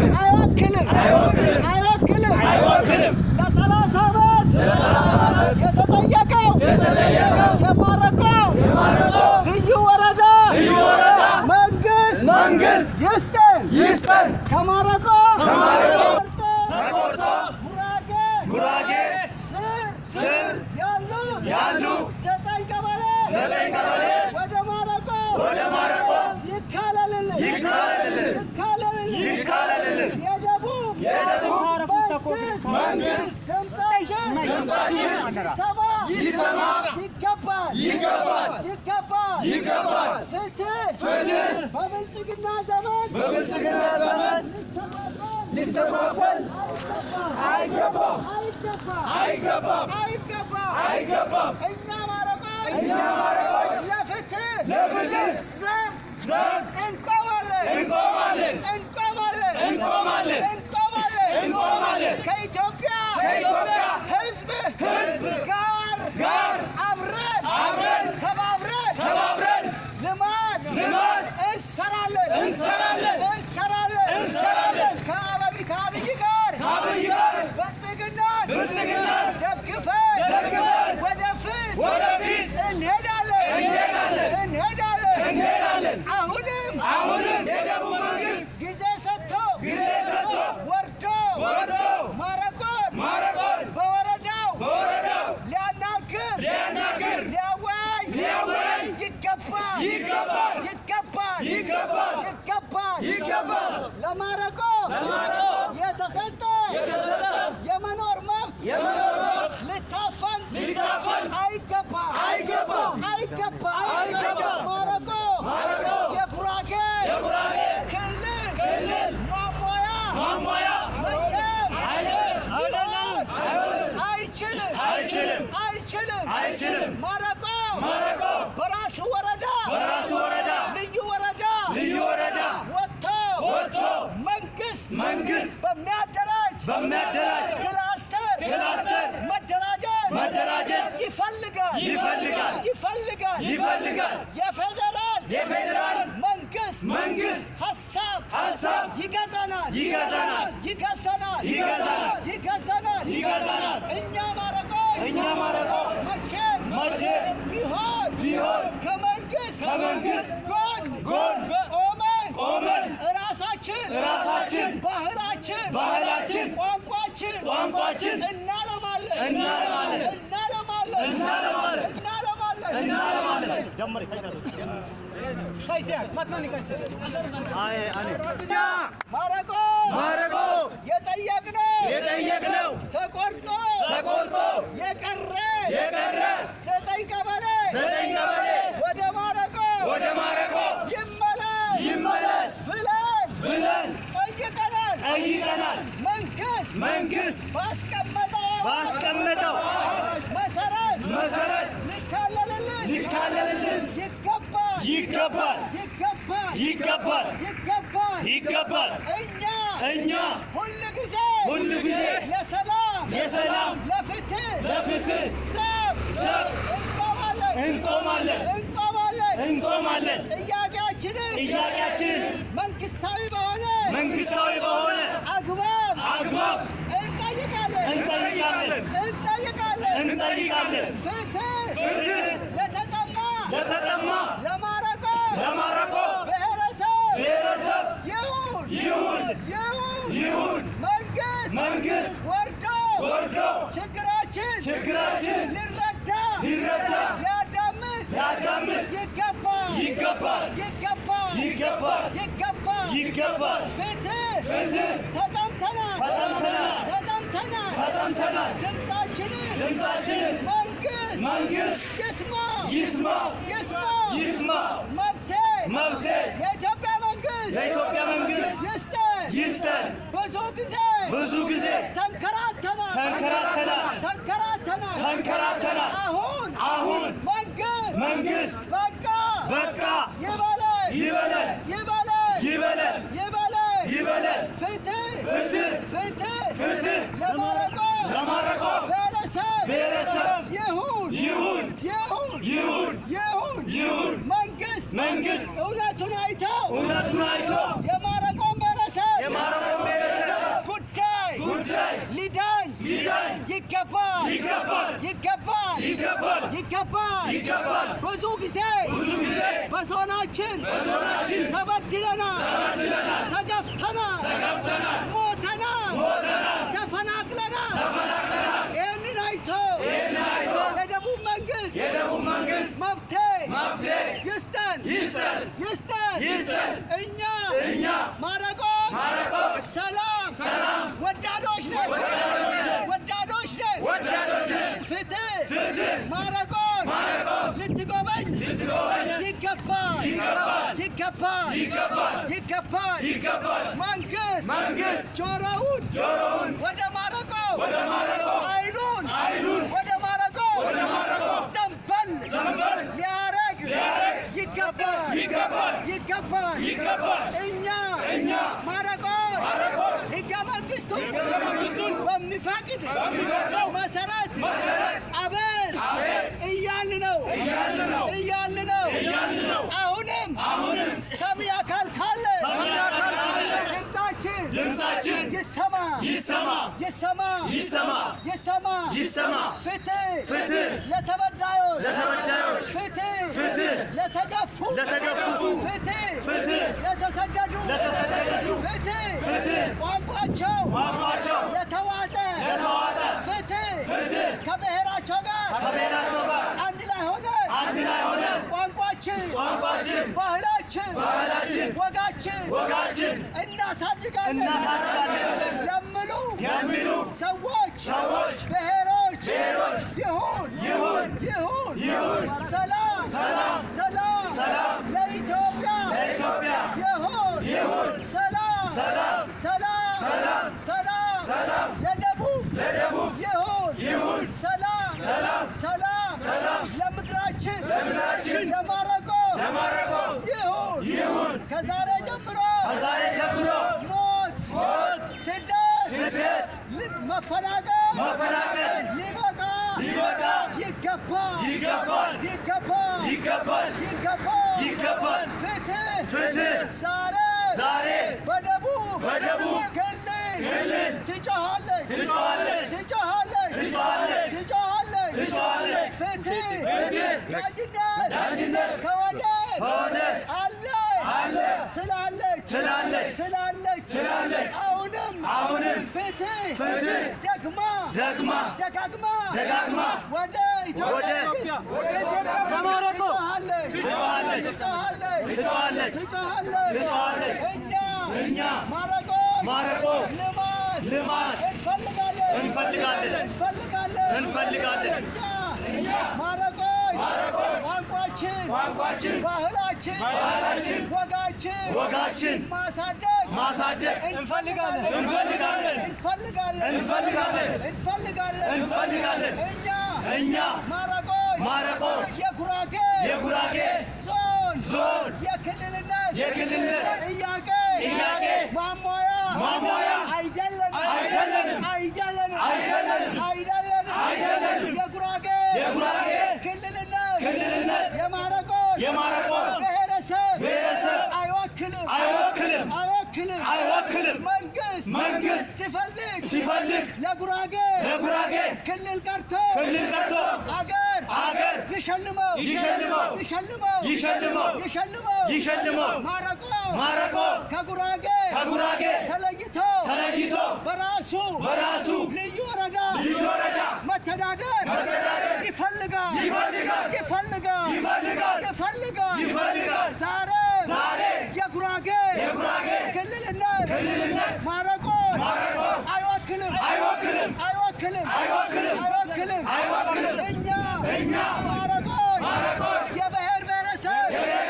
አይወክልም አይወክልም አይወክልም ለሰላሳ ዓመት የተጠየቀው የማረቆ ልዩ ወረዳ መንግስት መንግስት ይስጠን ይስጠን ከማረቆ ከማረቆ ተቆርጦ ተቆርጦ ጉራጌ ጉራጌ ስር ስር ያሉ ያሉ ዘጠኝ ቀበሌ ዘጠኝ ቀበሌ ወደ ማረቆ ወደ ማረቆ ይካለልልን ይካለልልን ይካለልልን ይካለልልን የደቡብ የደቡብ መንግስት መንግስት ድምፃችን ድምፃችን ይሰማ ይሰማ ይገባል ይገባል ይገባል ይገባል ፍትህ ፍትህ በብልጽግና ዘመን በብልጽግና ዘመን ሊስተጓጎል ሊስተጓጎል አይገባም አይገባም አይገባም አይገባም አይገባም እኛ ማረቆች እኛ ማረቆች ለፍትህ ለፍትህ ዘብ ዘብ እንቆማለን እንቆማለን እንቆማለን እንቆማለን እንቆማለን እንቆማለን ከኢትዮጵያ ከኢትዮጵያ ሕዝብ ሕዝብ ጋር ጋር አብረን አብረን ተባብረን ተባብረን ልማት ልማት እንሰራለን እንሰራለን እንሰራለን እንሰራለን ከአብይ ከአብይ ጋር ከአብይ ጋር ብልጽግናን ብልጽግናን ደግፈን ደግፈን ወደፊት ወደፊት እንሄዳለን እንሄዳለን እንሄዳለን እንሄዳለን አሁንም አሁንም የደቡብ መንግስት ጊዜ ሰጥቶ ጊዜ ሰጥቶ ወርዶ ወርዶ ማረቆን ማረቆን በወረዳው በወረዳው ሊያናግር ሊያናግር ሊያወያይ ሊያወያይ ይገባል ይገባል ይገባል ይገባል ይገባል ይገባል ለማረቆ ለማረቆ የተሰጠ የተሰጠ የመኖር መብት የመኖር መብት ልታፈን ሊታፈን አይገባም አይገባም አይገባም አይገባም ማረቆ ማረቆ የጉራጌ የጉራጌ ክልል ክልል ማሟያ ማሟያ መቼም አይደለም ሊሆን አይሆንም አይችልም አይችልም አይችልም አይችልም ማረቆ ማረቆ በራሱ ወረዳ በራሱ ወረዳ ልዩ ወረዳ ልዩ ወረዳ ወጥቶ ወጥቶ መንግስት መንግስት በሚያደራጅ በሚያደራጅ ክላስተር ክላስተር መደራጀት መደራጀት ይፈልጋል ይፈልጋል ይፈልጋል ይፈልጋል የፌዴራል የፌዴራል መንግስት መንግስት ሀሳብ ሀሳብ ይገዛናል ይገዛናል ይገዛናል ይገዛናል ይገዛናል ይገዛናል እኛ ማረቆ እኛ ማረቆ መቼም መቼም ቢሆን ቢሆን ከመንግስት ከመንግስት ጎን ጎን ቆመን ቆመን ራሳችን ራሳችን ባህላችን ባህላችን ቋንቋችን ቋንቋችን እናለማለን እናለማለን እናለማለን እናለማለን እናለማለን እናለማለን ማረቆ ማረቆ የጠየቅነው የጠየቅነው ተቆርጦ ተቆርጦ የቀረ የቀረ ዘጠኝ ቀበሌ ዘጠኝ ቀበሌ ወደ ማረቆ ወደ ማረቆ ይመለስ ይመለስ ብለን ብለን ጠይቀናል። ጠይቀናል። መንግስት መንግስት ባስቀመጠው ባስቀመጠው መሰረት መሰረት ሊካለልልን ሊካለልልን ይገባል ይገባል ይገባል ይገባል ይገባል ይገባል እኛ እኛ ሁል ጊዜ ሁል ጊዜ ለሰላም የሰላም ለፍትህ ለፍትህ ሰብ ሰብ እንቆማለን እንቆማለን እንቆማለን እንቆማለን ጥያቄያችንን ጥያቄያችንን መንግስታዊ በሆነ መንግስታዊ በሆነ አግባብ አግባብ እንጠይቃለን እንጠይቃለን እንጠይቃለን እንጠይቃለን ፍትህ ፍትህ ለተጠማ ለተጠማ ለማረቆ ለማረቆ ብሔረሰብ ብሔረሰብ ይሁን ይሁን ይሁን ይሁን መንግስት መንግስት ወርዶ ወርዶ ችግራችን ችግራችን ሊረዳ ሊረዳ ሊያዳምጥ ሊያዳምጥ ይገባል ይገባል ይገባል ይገባል ይገባል ይገባል ፍትህ ፍትህ ተጠምተናል ተጠምተናል ተጠምተናል ተጠምተናል ድምፃችንን ድምፃችንን መንግስት መንግስት ይስማ ይስማ ይስማ ይስማ መብቴ መብቴ የኢትዮጵያ መንግስት የኢትዮጵያ መንግስት ይስጠን ይስጠን ብዙ ጊዜ ብዙ ጊዜ ተንከራተናል ተንከራተናል ተንከራተናል ተንከራተናል አሁን አሁን መንግስት መንግስት በቃ በቃ ይበለን ይበለን ይበለን ይበለን ይበለን ይበለን ፍትህ ፍትህ ፍትህ ፍትህ ለማረቆ ለማረቆ ብሔረሰብ ብሔረሰብ ይሁን ይሁን ይሁን ይሁን ይሁን ይሁን መንግስት መንግስት እውነቱን አይተው እውነቱን አይቶ ይገባል ይገባል ብዙ ጊዜ ብዙ ጊዜ በዞናችን በዞናችን ተበድለናል፣ ተበድለናል፣ ተገፍተናል፣ ተገፍተናል፣ ሞተናል፣ ሞተናል፣ ተፈናቅለናል። ይህንን አይቶ ይህንን አይቶ የደቡብ መንግስት የደቡብ መንግስት መፍትሄ መፍትሄ ይስጠን ይስጠን ይስጠን። ይስጠን። እኛ እኛ ማረቆች ማረቆች ሰላም ሰላም ወዳዶች ነን ወዳዶች ነን ወዳዶች ነን ወዳዶች ነን ፍትህ ፍትህ ማረቆች ማረቆች ልትጎበኝ ልትጎበኝ ይገባል ይገባል ይገባል ይገባል ይገባል ይገባል መንግስት መንግስት ጆሮውን ጆሮውን ወደ ማረቆ ወደ ማረቆ አይኑን አይኑን ወደ ማረቆ ወደ ማረቆ ዘንበል ዘንበል ሊያረግ ሊያረግ ይገባል ይገባል ይገባል ይገባል እኛ እኛ ማረቆ ማረቆች ህገ መንግስቱን ህገ መንግስቱን በሚፈቅድ በሚፈቅደው መሰረት መሰረት አቤት አቤት እያልን ነው እያልን ነው እያልን ነው እያልን ነው አሁንም አሁንም ሰሚ አካል ካለ ሰሚ አካል ካለ ድምፃችን ድምፃችን ይሰማ ይሰማ ይሰማ ይሰማ ይሰማ ይሰማ ፍትህ ፍትህ ለተበዳዮች ለተበዳዮች ፍትህ ፍትህ ለተገፉ ለተገፉ ፍትህ ፍትህ ለተሰደዱ ለተሰደዱ ፍትህ ፍትህ ቋንቋቸው ቋንቋቸው ለተዋጠ ለተዋጠ ፍትህ ፍትህ ከብሔራቸው ጋር ከብሔራቸው ጋር አንድ ላይ ሆነን አንድ ላይ ሆነን ቋንቋችን ቋንቋችን ባህላችን ባህላችን ወጋችን ወጋችን እናሳድጋለን እናሳድጋለን የሚሉ የሚሉ ሰዎች ሰዎች ብሔሮች ብሔሮች ይሁን ይሁን ይሁን ይሁን ሰላም ሰላም ሰላም ሰላም ለኢትዮጵያ ለኢትዮጵያ ይሁን ይሁን ሰላም ሰላም ሰላም ሰላም ሰላም ሰላም ለደቡብ ለደቡብ ይሁን ይሁን ሰላም ሰላም ሰላም ሰላም ለምድራችን ለምድራችን ለማረቆ ለማረቆ ይሁን ይሁን ከዛሬ ጀምሮ ከዛሬ ጀምሮ ሞት ሞት ስደት ስደት ል- መፈናቀል መፈናቀል ሊበቃ ሊበቃ ይገባል ይገባል ይገባል ይገባል ይገባል ይገባል ፍትህ ፍትህ ዛሬ ዛሬ በደቡብ በደቡብ ክልል ክልል ትጮኻለች ትጮኻለች ትጮኻለች ትጮኻለች ትጮኻለች ትጮኻለች ፍትህ ፍትህ ዳኝነት ዳኝነት ከወዴት ከወዴት አለ አለ ትላለች ትላለች ትላለች ትላለች አሁንም አሁንም ፍትህ ፍትህ ደግማ ደግማ ደጋግማ ደጋግማ ወደ ኢትዮጵያ ወደ መንግስት ለማረቆ ትጮኻለች ትጮኻለች ትጮኻለች ትጮኻለች ትጮኻለች ትጮኻለች እኛ እኛ ማረቆ ማረቆ ልማት ልማት እንፈልጋለን እንፈልጋለን እንፈልጋለን እንፈልጋለን እኛ ማረቆች ቋንቋችን ቋንቋችን ባህላችን ባህላችን ወጋችን ወጋችን ማሳደግ ማሳደግ እንፈልጋለን እንፈልጋለን እንፈልጋለን እንፈልጋለን እንፈልጋለን እንፈልጋለን እኛ እኛ ማረቆች ማረቆች የጉራጌ የጉራጌ ዞን ዞን የክልልነት የክልልነት ጥያቄ ጥያቄ ማሟያ ማሟያ አይደለንም አይደለንም አይደለንም አይደለንም አይደለንም አይደለንም የጉራጌ የጉራጌ ክልልነት ክልልነት የማረቆች የማረቆች ብሔረሰብ ብሔረሰብ አይወክልም አይወክልም አይወክልም አይወክልም መንግስት መንግስት ሲፈልግ ሲፈልግ ለጉራጌ ለጉራጌ ክልል ቀርቶ ክልል ቀርቶ አገር አገር ይሸልመው ይሸልመው ይሸልመው ይሸልመው ይሸልመው ይሸልመው ማረቆ ማረቆ ከጉራጌ ከጉራጌ ተለይቶ ተለይቶ በራሱ በራሱ ልዩ ወረዳ ልዩ ወረዳ መተዳደር መተዳደር ይፈልጋል ይፈልጋል ይፈልጋል ይፈልጋል ይፈልጋል ይፈልጋል ዛሬ ዛሬ የጉራጌ የጉራጌ ክልልነት ክልልነት ማረቆ ማረቆ አይወክልም አይወክልም አይወክልም አይወክልም አይወክልም አይወክልም እኛ እኛ ማረቆች ማረቆች የብሔር ብሔረሰብ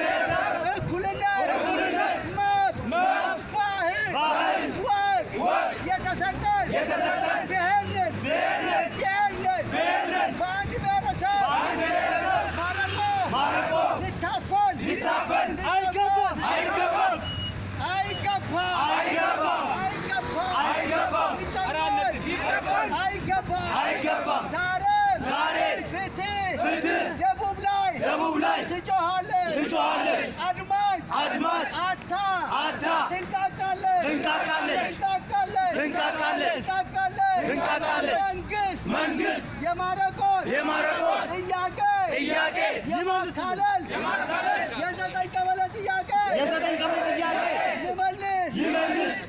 እኩልነት እኩልነት መብት መብት ባህል ባህል ወግ ወግ የተሰጠን የተሰጠን ብሔር ነን ብሔር ነን ብሔር ነን ብሔር ነን በአንድ ብሔረሰብ በአንድ ብሔረሰብ ማረቆ ማረቆ ሊታፈን ሊታፈን አይገባም አይገባም አይገባም አይገባም አይገባም አይገባም ይጨመር ይጨመር አይገባም አይገባም ዛሬ ዛሬ ፍትህ ፍትህ ደቡብ ላይ ደቡብ ላይ ትጮኻለች ትጮኻለች አድማጭ አድማጭ አታ አታ ትንቃቃለች ትንቃቃለች ትንቃቃለች ትንቃቃለች ትንቃቃለች ትንቃቃለች መንግስት መንግስት የማረቆን የማረቆን ጥያቄ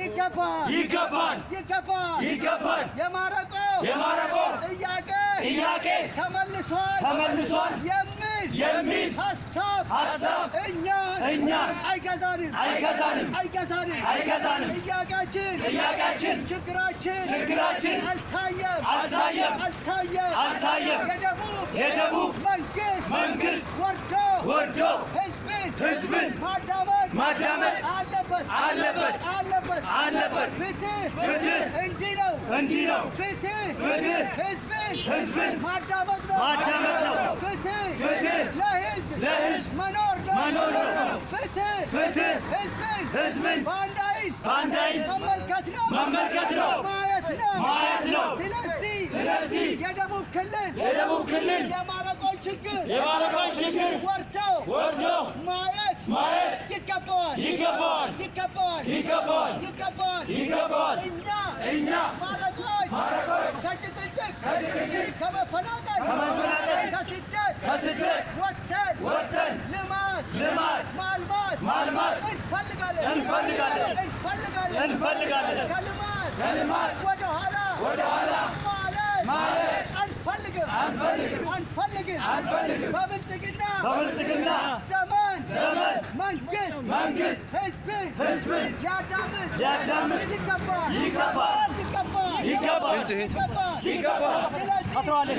ይገባል ይገባል ይገባል ይገባል የማረቆ የማረቆ ጥያቄ ጥያቄ ተመልሷል ተመልሷል የሚል የሚል ሀሳብ ሀሳብ እኛን እኛን አይገዛንም አይገዛንም አይገዛንም አይገዛንም ጥያቄያችን ጥያቄያችን ችግራችን ችግራችን አልታየም አልታየም አልታየም አልታየም የደቡብ የደቡብ መንግስት መንግስት ወርዶ ወርዶ ህዝብን ህዝብን ማዳመጥ ማዳመጥ አለበት አለበት አለበት አለበት ፍትህ ፍትህ እንዲህ ነው እንዲህ ነው ፍትህ ፍትህ ህዝብን ህዝብን ማዳመጥ ነው ማዳመጥ ነው ፍትህ ፍትህ ለህዝብ ለህዝብ መኖር ነው መኖር ነው ፍትህ ፍትህ ህዝብን ህዝብን በአንድ አይን በአንድ አይን መመልከት ነው መመልከት ነው ማየት ነው ማየት ነው ስለዚህ ስለዚህ የደቡብ ክልል የደቡብ ክልል የማረቆን ችግር የማረቆን ችግር ወርደው ወርዶ ማየት ማየት ይገባዋል ይገባዋል ይገባዋል ይገባዋል ይገባዋል ይገባዋል እኛ እኛ ማረቆች ማረቆች ከጭቅጭቅ ከጭቅጭቅ ከመፈናቀል ከመፈናቀል ከስደት ከስደት ወጥተን ወጥተን ልማት ልማት ማልማት ማልማት እንፈልጋለን እንፈልጋለን እንፈልጋለን እንፈልጋለን ከልማት ከልማት ወደ ኋላ ወደ ኋላ ማለት ማለት አንፈልግም አንፈልግም አንፈልግም አንፈልግም በብልጽግና በብልጽግና ዘመን ዘመን መንግስት መንግስት ህዝብን ህዝብን ሊያዳምጥ ሊያዳምጥ ይገባል ይገባል ይገባል ይገባል ይገባል ይገባል ስለዚህ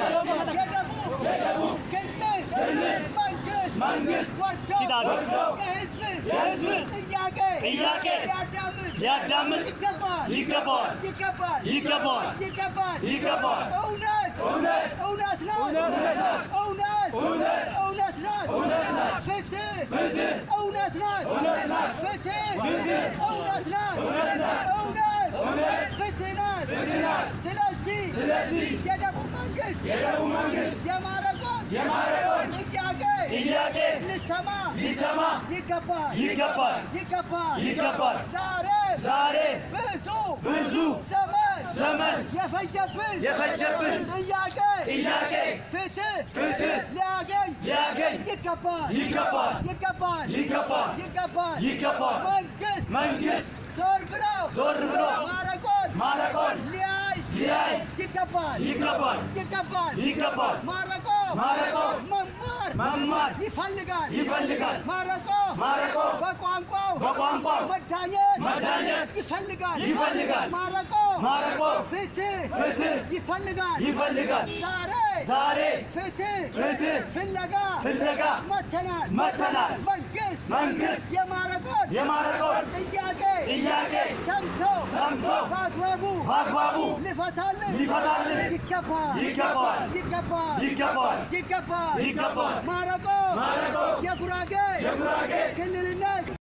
የደቡብ ክልል መንግስት መንግስት ወርዶ ወርዶ የህዝብ የህዝብ ጥያቄ ጥያቄ ሊያዳምጥ ሊያዳምጥ ይገባል ይገባዋል ይገባል ይገባዋል ይገባል ይገባል እውነት እውነት እውነት ናት እውነት ናት እውነት እውነት እውነት ናት እውነት ናት ፍትህ ፍትህ እውነት ናት እውነት ናት ፍትህ ፍትህ እውነት ናት እውነት ናት እውነት እውነት ፍትህ ናት ፍትህ ናት ስለዚህ ስለዚህ የደቡብ መንግስት የደቡብ መንግስት የማረቆን የማረቆን ጥያቄ ጥያቄ ሊሰማ ሊሰማ ይገባል ይገባል ይገባል ይገባል ዛሬ ዛሬ ብዙ ብዙ ዘመን ዘመን የፈጀብን የፈጀብን ጥያቄ ጥያቄ ፍትህ ፍትህ ሊያገኝ ሊያገኝ ይገባል ይገባል ይገባል ይገባል ይገባል ይገባል መንግስት መንግስት ዞር ብሎ ዞር ብሎ ማረቆን ማረቆን ሊያይ ሊያይ ይገባል ይገባል ይገባል ይገባል ማረቆ ማረቆ መማር መማር ይፈልጋል ይፈልጋል ማረቆ ማረቆ በቋንቋው በቋንቋው መዳኘት መዳኘት ይፈልጋል ይፈልጋል ማረቆ ማረቆ ፍትህ ፍትህ ይፈልጋል ይፈልጋል ዛሬ ዛሬ ፍትህ ፍትህ ፍለጋ ፍለጋ መተናል መጥተናል። መንግስት መንግስት የማረቆን የማረቆን ጥያቄ ጥያቄ ሰምቶ ሰምቶ በአግባቡ በአግባቡ ሊፈታልን ሊፈታልን ይገባል ይገባል ይገባል ይገባል ይገባል ይገባል ማረቆ ማረቆ የጉራጌ የጉራጌ ክልልነት